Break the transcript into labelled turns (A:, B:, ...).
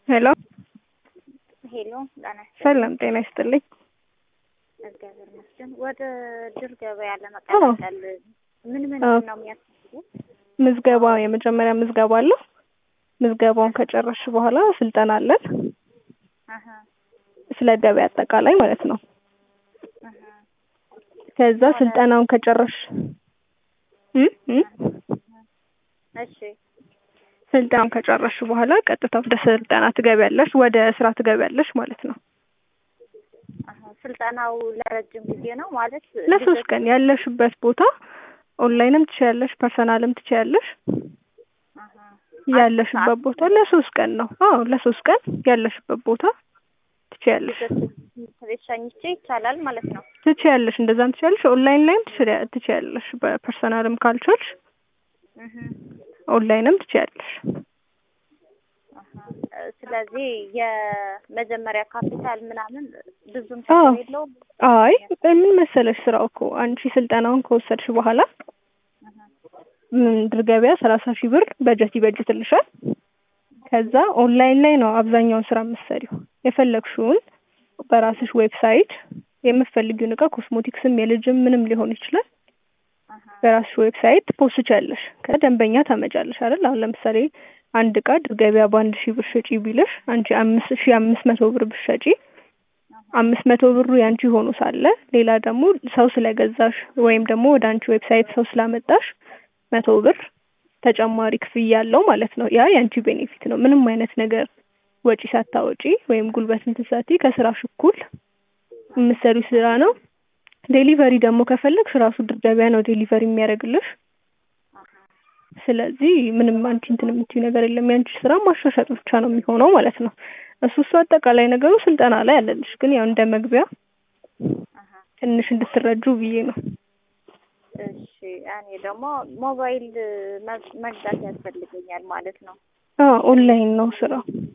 A: ሄሎ
B: ሄሎ ጤና ይስጥልኝ።
A: ሰላም ጤና ይስጥልኝ።
B: እግዚአብሔር ይመስገን። ወደ ድር ገበያ ለመቀላቀል ምን ምን
A: አዎ።
B: ነው የሚያስፈልገው?
A: ምዝገባ የመጀመሪያ ምዝገባ አለ። ምዝገባውን ከጨረስሽ በኋላ ስልጠና አለን።
B: አሀ
A: ስለ ገበያ አጠቃላይ ማለት ነው።
B: አሀ
A: ከዛ ስልጠናውን ከጨረስሽ እ እ
B: እሺ
A: ስልጠናውን ከጨረስሽ በኋላ ቀጥታ ወደ ስልጠና ትገቢያለሽ፣ ወደ ስራ ትገቢያለሽ ማለት ነው።
B: አሀ ስልጠናው ለረጅም ጊዜ ነው ማለት
A: ለሶስት ቀን ያለሽበት ቦታ ኦንላይንም ትችያለሽ፣ ፐርሰናልም ትችያለሽ።
B: አሀ
A: ያለሽበት ቦታ ለሶስት ቀን ነው። አዎ ለሶስት ቀን ያለሽበት ቦታ ትችያለሽ
B: ቤት ሸኝቼ ይቻላል ማለት ነው።
A: ትችያለሽ፣ እንደዛም ትችያለሽ። ኦንላይን ላይም ትችያ- ትችያለሽ። በፐርሰናልም ካልቻልሽ
B: እህ
A: ኦንላይንም ትችያለሽ።
B: አሀ ስለዚህ የመጀመሪያ ካፒታል ምናምን ብዙም
A: አዎ።
B: ችግር የለውም።
A: አይ ምን መሰለሽ ስራው እኮ አንቺ ስልጠናውን ከወሰድሽ በኋላ
B: አሀ
A: ምድር ገበያ ሰላሳ ሺህ ብር በጀት ይበጅትልሻል። ከዛ ኦንላይን ላይ ነው አብዛኛውን ስራ የምትሰሪው። የፈለግሽውን በራስሽ ዌብሳይት የምትፈልጊውን እቃ ኮስሞቲክስም የልጅም ምንም ሊሆን ይችላል
B: አሀ
A: በራስሽ ዌብሳይት ፖስቻለሽ። ከደንበኛ ታመጫለሽ አይደል? አሁን ለምሳሌ አንድ እቃ ድር ገበያ በአንድ ሺህ ብር ሸጪ ቢልሽ አንቺ አምስት ሺህ አምስት መቶ ብር ብትሸጪ አምስት መቶ ብሩ ያንቺ ሆኖ ሳለ ሌላ ደግሞ ሰው ስለገዛሽ ወይም ደግሞ ወደ አንቺ ዌብሳይት ሰው ስላመጣሽ መቶ ብር ተጨማሪ ክፍያ አለው ማለት ነው። ያ ያንቺ ቤኔፊት ነው። ምንም አይነት ነገር ወጪ ሳታወጪ ወይም ጉልበት እንትን ሳትይ ከስራሽ እኩል የምትሰሪው ስራ ነው። ዴሊቨሪ ደግሞ ከፈለግሽ ራሱ ድር ገበያ ነው ዴሊቨሪ የሚያደርግልሽ። ስለዚህ ምንም አንቺ እንትን የምትይው ነገር የለም። ያንቺ ስራ ማሻሻጥ ብቻ ነው የሚሆነው ማለት ነው። እሱ እሱ አጠቃላይ ነገሩ ስልጠና ላይ አለልሽ። ግን ያው እንደ መግቢያ
B: አሀ
A: ትንሽ እንድትረጁ ብዬ ነው።
B: እሺ እኔ ደግሞ ሞባይል መግ- መግዛት ያስፈልገኛል ማለት ነው።
A: አዎ ኦንላይን ነው ስራው።